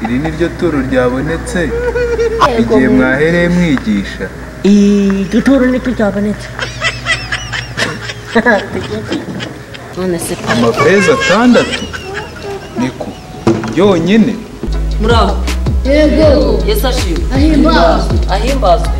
iri ni ryo turo ryabonetse igihe mwahereye mwigisha iryo turo niryo ryabonetse none se amafeza atandatu niko yonyine muraho yego yesu ashimwe ahimbazwe ahimbazwe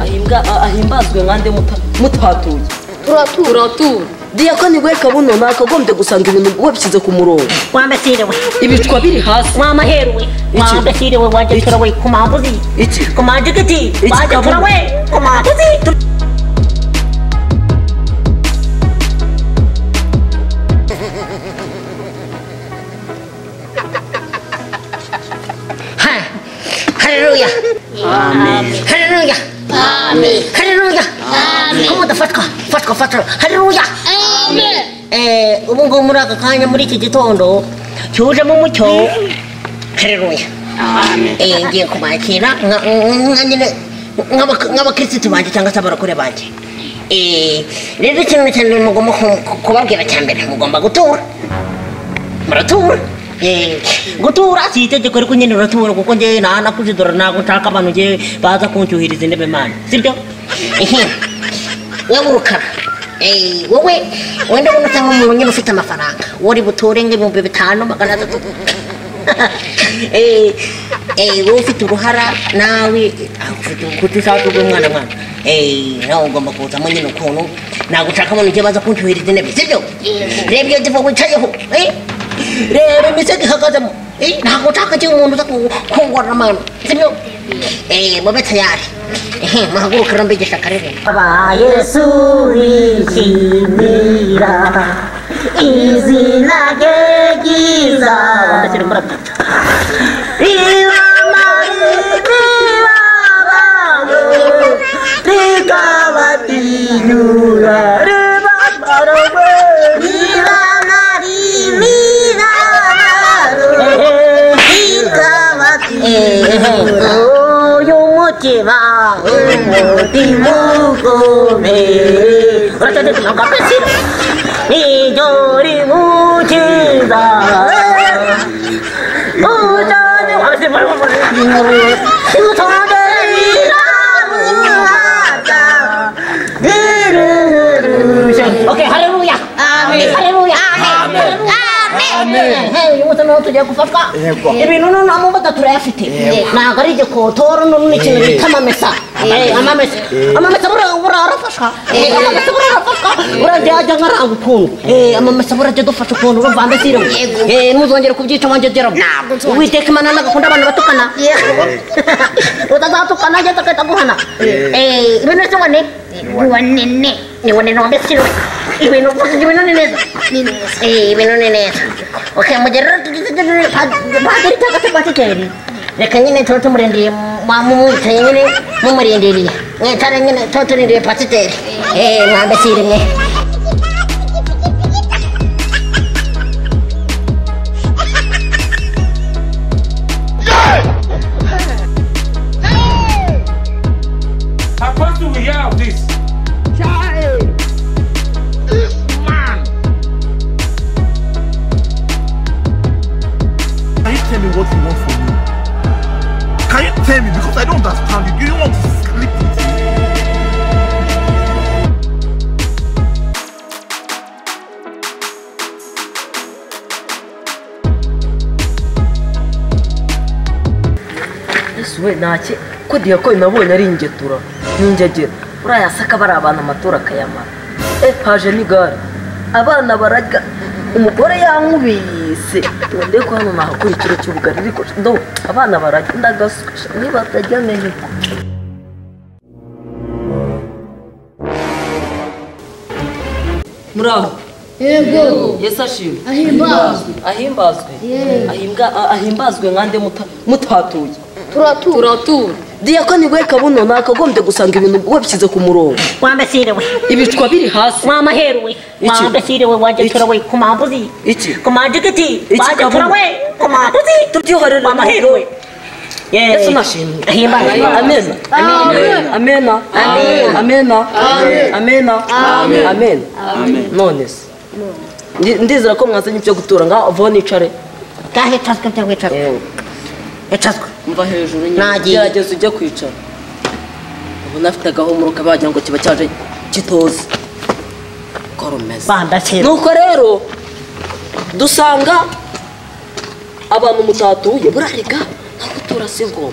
ahimbwa a- ahimbazwe nkande muta- mutatuye turatura turatura diyakoni we kabuno nakagombye gusanga ibintu wabishyize ku murongo wambesiriwe ibicwa biri hasi wamaheruwe Iki. wambesiriwe wajya Iki. turawe ku mambuzi iki ku majigiti wajya kabuno. turawe ku mambuzi Hallelujah. Hallelujah. Hallelujah. Kuba udafatwa fatwa fatwa Hallelujah. Eh, ubu ngubu muri aka kanya muri iki gitondo cyujemo umucyo Hallelujah. Eh, ngiye kubakira nka- nka nyine nk'abak- nk'abakirisitu banjye cyangwa se abarokore banjye Eh, rero ikintu cyane mugomba ku- kubabwira cya mbere mugomba gutura muratura Eh, gutura si itegeko ariko nyine uratura kuko njyewe nta nakuzidora ntabwo nshaka abantu njyewe baza kunshyuhiriza intebe mani sibyo wowe urukara Eh, wowe wenda ubona usa nk'umuntu nyine ufite amafaranga wari buture nk'ibihumbi bitanu magana atatu Eh, eh, wowe ufite uruhara nawe ah, ufite urukuta ushaka urwo mwana mwana Eh, nawe ugomba kuzamo nyine ukuntu ntabwo ushaka abantu njyewe baza kunshyuhiriza intebe sibyo reba iyo ndipo wicayeho eh, reba imisego ihagazemo Eh, ntabwo ushaka cyangwa umuntu uza ku- kungorora amano sibyo Eh, mube tayari ehe muhagurukira mbigisha akaririmbo Aba Yesu wishimira izina rye ryiza Wambesera murapfa. rikabatinyura ribabarogwe uyu mutima umutima ukomeye Uracecetse ntabwo wambesera. iyo rimukiza utajya Wambesera murapfa. Okay, haleluya. Haleluya. Hey, uyu munsi niho tugiye gufatwa ibintu noneho mu mbuga turayafite ntabwo ari igikotoro noneho ni ikintu bita amamesa Eh, amamesa amamesa buriya buriya arafasha Eh, amamesa buriya arafasha burajya ajya nkaranga ukuntu Eh, amamesa burajya adufasha ukuntu urumva mbese iriwe Eh, ntuzongere kubyica wanjye geramo uwiteka imana nagakunda abantu batukana utazatukana ageze agahita aguhana Eh, ibintu byose ubone wanene ni wanene wambesiriwe ibintu byose ibintu ni neza ni neza Eh, ibintu ni neza okay mugerera padiri cyangwa se pasikeri reka nyine tuba tumurindiriye mwamumwicaye nyine mumurindiriye mwicare nyine tuba turindiriye pasiteri eh mwambesire mwe Apostle will hear of this. Can you tell me what you want from me? Can you tell me? Because I don't understand you. Do you want to sleep with me? yesu we ntaki ko diyakoni nabonye ari ingetura ni ingegera uriya saka bari abantu amatora akayamara epaje n'igare abana bararya umugore yankubise wende ko hano nahakora ikiro cy'ubugari ariko do abana bararya ndagasuka niba batarya neza muraho yego yesu ashimwe ahimbazwe ahimbazwe ahimbwa a- ahimbazwe nkande muta- mutatuye turatura turatura diyakoni we kabuno nakagombye gusanga ibintu wabishyize ku murongo wambesiriwe ibicwa biri hasi mwamaheruwe Iki. wambesiriwe wajya Iki. turawe ku mambuzi iki ku majigiti Iki wajya kabuno. turawe ku mambuzi tubyihorere wamaheruwe yesu nashimwe Ahimbazwe. amena amena amena amena amena amena none se ndi- ndizera ko mwazanye ibyo gutura ngaho vaho nicare kahe tasika cyangwa icaro icazwa mva hejuru Nagiye. gerageza ujye kwicara ubona afite agahumuro kabagira ngo kiba cyaje kitoze ko rumeze bandakira nuko rero dusanga abantu mutatuye burarega ntabwo turasi ngoma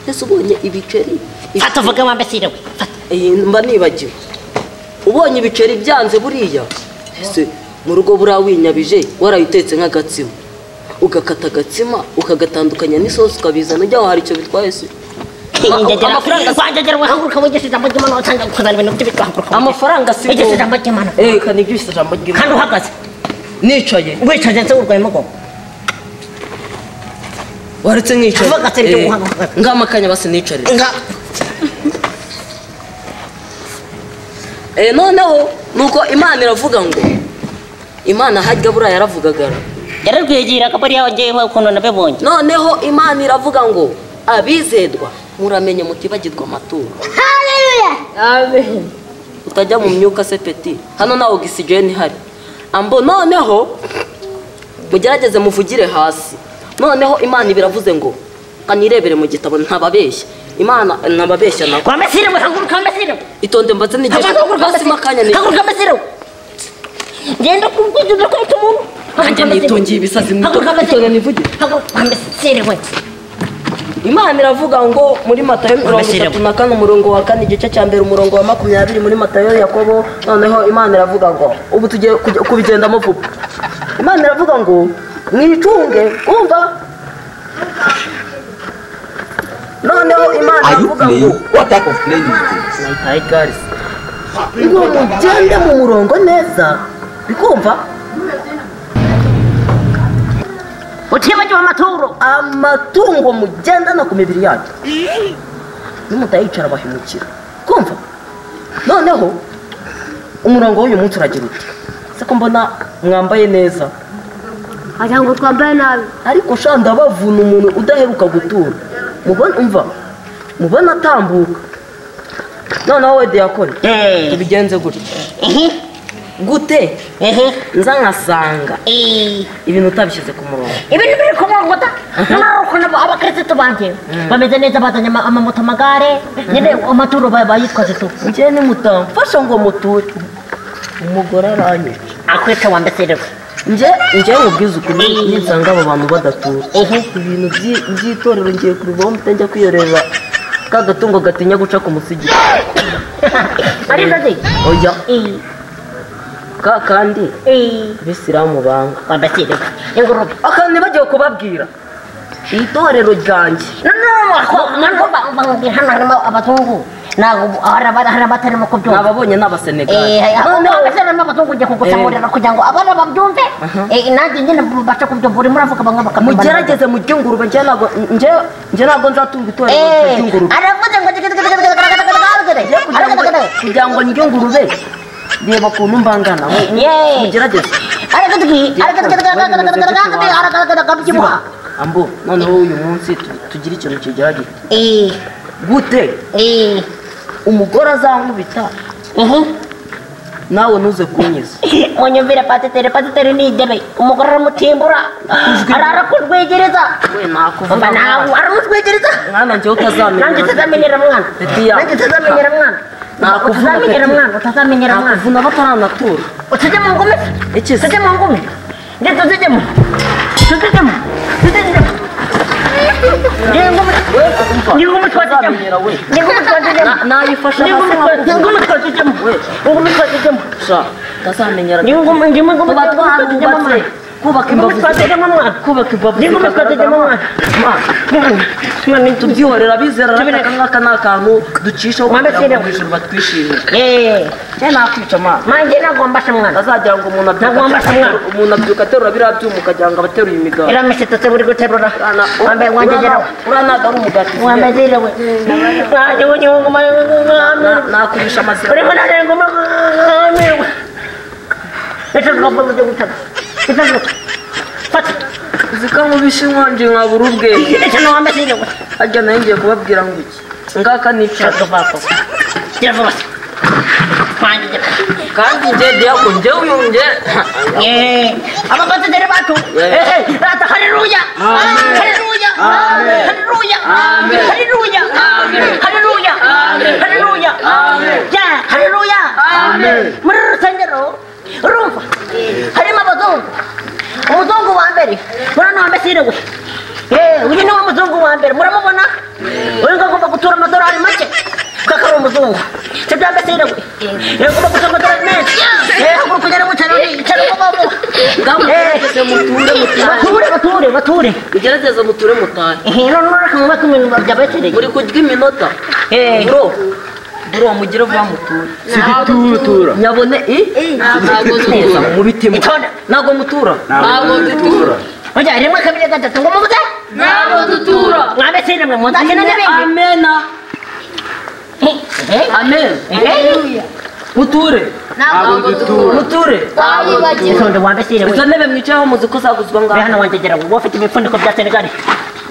mbese ubonye ibiceri ibi- fata uvuge wambesiriwe fata iyi mba nibagiwe ubonye ibiceri byanze buriya ese mu rugo buriya winyabije warayitetse nk'agatsima ugakata agatsima ukagatandukanya n'isosi ukabizana ujya hari icyo bitwaye se amafaranga si- wangegera wihaguruka wigisha ijambo ry'imana wasanga kuzana ibintu by'ibiti wahaguruka amafaranga si wigisha ijambo ry'imana Eh, reka nigishe ijambo ry'Imana. kandi uhagaze nicaye wicaje nse urwaye umugongo waretse nkicaye Vuga gatsinda Eh, umuhanga. ngama akanya basi nicarire nga Eh, noneho nuko imana iravuga ngo imana hajya buriya yaravugaga yararwegeraga bariya wagiyeho ukuntu nabibonye noneho imana iravuga ngo abizerwa muramenye mutibagirwa amaturo Amen. utajya mu myuka se peti hano nta ogisijeni ihari ambo noneho mugerageze muvugire hasi noneho imana ibiravuze ngo kanirebere mu gitabo ntababeshya imana ntababeshya nabo wambesiriwe haguruka wambesiriwe itonde mbaze n'igihe basima akanya ni haguruka wambesiriwe ngenda kubwigirira ku mutwe umuntu Nanjye nitungiye ibisazi mu haguruka mutwe, itonde wambesiriwe nivugire. haguruka wambesiriwe imana iravuga ngo muri matayo mirongo itatu na kane umurongo wa kane igice cya mbere umurongo wa makumyabiri muri matayo yakobo noneho imana iravuga ngo ubu tugiye kujya- kubigendamo vuba imana iravuga ngo mwicunge umva noneho imana iravuga ngo What type of plane is this? ngo mugende mu murongo neza bikumva utibagiwe amaturo amatungo mugendana ku mibiri yacu nimutayicara bahemukira kumva noneho umurongo w'uyu munsi uragira uti se ko mbona mwambaye neza Wagira ngo twambaye nabi. ariko sha ndabavuna umuntu udaheruka gutura mubona umva mubona atambuka noneho we diyakoni Eh. tubigenze gutya ehe gute ehe nza nkasanga Eh. ibintu utabishyize ku murongo ibintu biri ku murongo da noneho ukuntu abo- abakirisitu banjye bameze neza bazanye ama- amamoto amagare nyine amaturo ba- bayitwaje tu njyewe nimutamfasha ngo muture umugore aranyica akwita wambesiriwe nje nje mubwiza ukuri nisanga abo bantu badatura ehe ibintu by'i- by'itorero ngiye kubivaho mutajya kwiyorera ka gatungo gatinya guca ku musigiti ari ndozi oya Eh. ka kandi Eh. abisilamu banga wambesiriwe ingurube akandi bagiye kubabwira iri torero ryanjye noneho bamubwira hano harimo abazungu ntabwo hari aba- hari abatarimo ni kubyumva ababonye ni abasenegali Eh, aho noneho abasiramo abazungu ugiye kugusanurira kugira ngo abana babyumve Eh, nanjye nyine mubashe kubyumva urimo uravuga bamwe bakabyumva mugerageze mujye ingurube njye ntabwo njye njye ntabwo nzatunga itorero Eh, ry'ingurube aravuze ngo tigitigitigitigitigitigitigitigitigitigitigitigitigitigitigitigitigitigitigitigitigitigitigitigitigitigitigitigitigitigitigitigitigitigitigitigitigitigitigitigitigitigitigitigitigitigitigitigitigitigitigitigitigitigitigitigitigitigitigitigitigititigitigitigitigitigititigititigitigitigitigitigere kugira ngo ndye ingurube reba ukuntu mbangana mugerageze mugerageze aragatagatagatagatagatagatagatagatagatagatagatagatagatagatagatagatagatagatagatagatagatagatagatagatagatagatagatagatagatagatagatagatagatagatagatagatagatagatga ambo noneho uyu munsi tu- tugire ikintu kigerageza gute umugore azankubita nawe ntuze kunyiza munyumvire patitere patitere nigere umugore aramutimbura arara kutwegereza we umva nakuvuga nawe aramutwegereza mwana njyewe nanjye utazamenya utazamenyera mwana Petiya. nanjye utazamenyera mwana Nakuvuna, utazamenyera Petiya. mwana utazamenyera mwana nakuvuna bataranatura utujye mu ngumi Iki se? tujye mu ngumi njye tuzijyemo tuzijyemo tuzijyemo Ni ngumi ni ngumi twazijyemo Uzamenyera we. ni ngumi twazijyemo Na- nayifasha Ni ngumi hasi twa- ni nakuvuna. ngumi twazijyemo ni ngumi twazijyemo sha utazamenyera ni ngumi ni ngumi tuba twazijyemo twarubatse mwana kubaka ni imbavu ngumi zikagaragara. twazijyemo mwana kubaka imbavu ni ngumi twazijyemo mwana tubyihorera bizera Tubireke. aka ngaka ni akantu ducishaho Mwana kugira ngo sireho. mu ijuru batwishimire eee njye nakwica mwana manjye nagombashe mwana azagira ngo umuntu Nagomba abyuka kumwana. umuntu abyuka aterura biriya byuma ukagira ngo abateruye imigati iramisitutse buri guterura wambaye wangegeraho uriya ntabwo ari umugati wambazirewe nanjye unyunguma Na- nakurisha amazina urimo narenguma amirwa ikagomba gutaka ikazuka fata zikankubisha inkongi nkabura ubwenge ikintu wambazirewe harya nayo ngiye kubabwira ngo iki ngaka nicara kiravuga twangegera kandi njye diyako njye uyunge abakonsideri bacu ata hareruya hareruya 할렐루야. 할렐루야. 할렐루야. 할렐루야. 야, 할렐루야. 무르르 선제로. 룸파. 할리마 바동. 무동구 완베리. 무라노 한베 시르고. 예, 우리는 뭐 무동구 완베리. 무라 먹었나? 우리가 고바 구토라 마도라 할 맞지? 카카로 무동구. 제대 한베 시르고. 예, 고바 구토라 마도라 할 맞지? 예, 하고 그냥 뭐 차라리 차라리 고바 뭐. ngamugerageze muture mutane bature bature bature mugerageze muture mutane hinonora kangwa kuminu byabatere muri kurya iminota eh buro buro mugire vuba muture Sikiturutura. nyabone i ntabwo dutura mu bitima itonda ntabwo mutura Ntabwo dutura. oja rimwe kabiri gatatu ngo muvuze Ntabwo dutura. mwabe sire mwe muzake na bindi amena eh amen eh muture Ntabwo dutura. muture Twayibagiwe. itonda mwabe sire izo mwe ntebe mwicayeho muzi ko zaguzwa uri ngaho hano wanjegera ngo ufite imifuniko bya senegali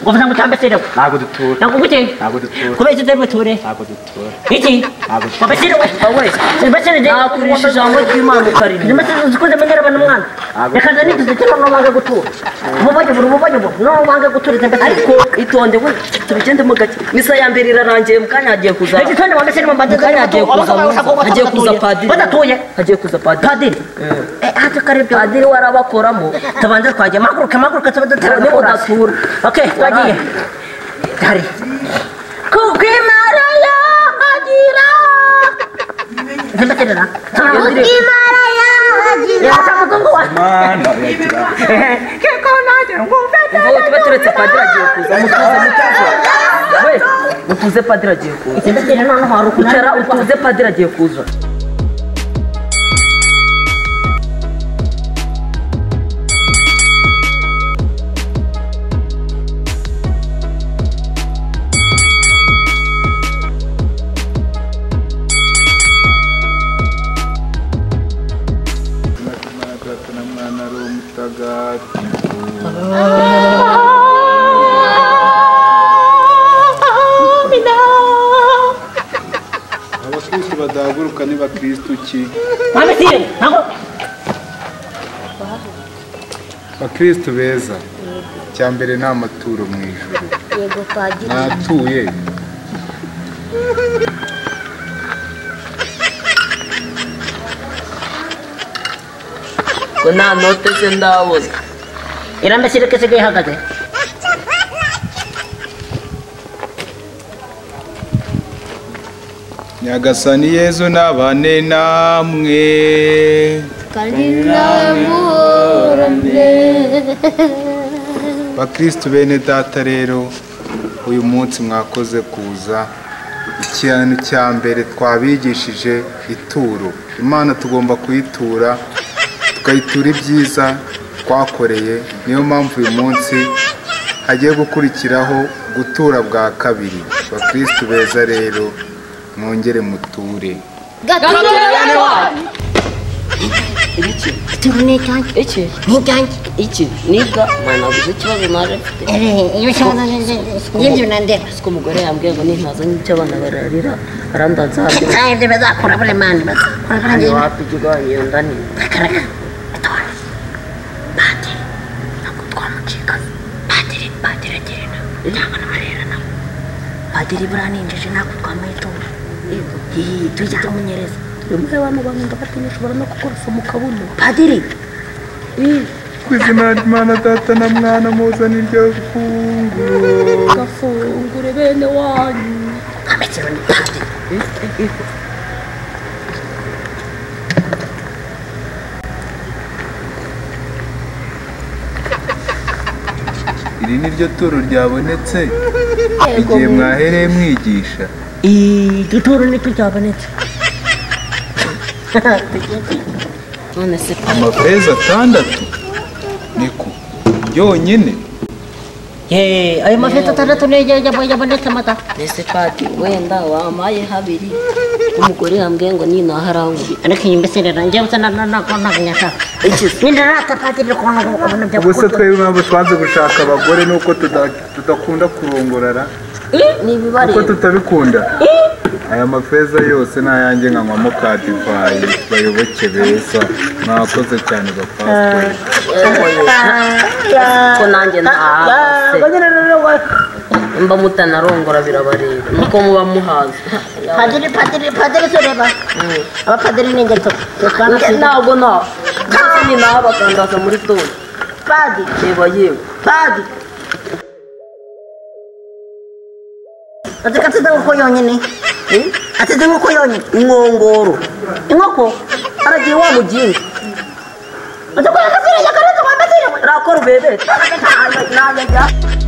ngo vuze ngo utambe sire mwe Ntabwo dutura. ntabwo guteye Ntabwo dutura. kubera icyo utari bature Ntabwo dutura. iki mwabe sire mwe wowe mwabe sire de nakurisha ijambo ry'imana ukaririmba nimase zikuze menyera abantu mwana reka nzani tuzitira n'ubanga gutura umubonye buri umubonye buri n'ubanga gutura izi mbese ariko itonde we tubigendemo gake misa ya mbere irarangiye mu kanya hagiye kuza Ati twende mwambie sini mwambie mukanya hagiye kuza hagiye kuza padiri badatuye hagiye kuza padiri padiri eh hata karibyo padiri we arabakoramo tubanze twagiye maguruka maguruka tuba dutera Niho udatura. okay twagiye hari kukimara ya hagira zembeterera Ukimara yaje. ya samutungu wa Mana yagira. wowe tuba turetse padiri agiye kuza mutuze mutuze we mutuze padiri agiye kuza zembeterera noneho hari ukuntu icara utuze padiri agiye kuza Mwana ari umutagatifu. Abakristo badahaguruka ni bakristo ki? mwambie sini nako bakristo beza icya mbere ni amaturo mu ijuru Yego padiri. natuye ngo nta note ze ndabona irambe sini kese ihagaze nyagasani yezu nabane namwe Kandi nawe muhorane. bakristo bene data rero uyu munsi mwakoze kuza ikintu cya mbere twabigishije ituro imana tugomba kuyitura tukayitura ibyiza twakoreye niyo mpamvu uyu munsi hagiye gukurikiraho gutura bwa kabiri bakristo beza rero mwongere muture turu ni icyanjye iki ni icyanjye iki niga mwana nabuze ikibazo naje mfite Eh, iyo kibazo ngibyo nandeba siko umugore yambwiye ngo nintaza n'icyo abana bararira arandanza hano naye ibyo bazakora buri mani bazakora kandi hano wapi ikigo iyo nda ni bakaraka batore padiri ntabwo twamucika padiri padiri agirana ntabwo nabarerana padiri buriya ninjije ntabwo twamuhitura tujya tumunyereza rimwe abantu bamwe ndafatinya ushobora no kukurusa mu kabuno padiri ku izina ry'imana data na mwana muzana iryo funguro gafungure bene wanyu amekero ni padiri iri ni ryo turo ryabonetse igihe mwahereye mwigisha duturu ni turyabonetse none se amafeza atandatu niko byonyine ayo mafete atandatu niyo yabonetse amata ese pati wenda wamaye habiri umugore yambwiye ngo ninaha arankubita ariko iyi mbesera njyewe usa ntabwo ntashaka nyine rata padiri kubona ubona ibyo ubuse twebwe impamvu twanze gushaka abagore ni uko tuda- tudakunda kurongorara ni ibibare kuko tutabikunda aya mafeza yose ni ayanjye nkanywamo ka divayi bayoboke beza mwakoze cyane bapasiteri ko nanjye nahahagaze mba mutanarongora birabareba nuko muba muhaza padiri padiri padiri tureba abapadiri ni ingeto ntabwo nta ndetse ni nahabagandaza muri dore padi reba yewe padi ateka ateze nk'uko yonyine ateze nk'uko yonyine inkongoro inkoko aragiye wa muginga atakwaka ziriya karatu wambaye ziriya rakora ubebeta Ntabwo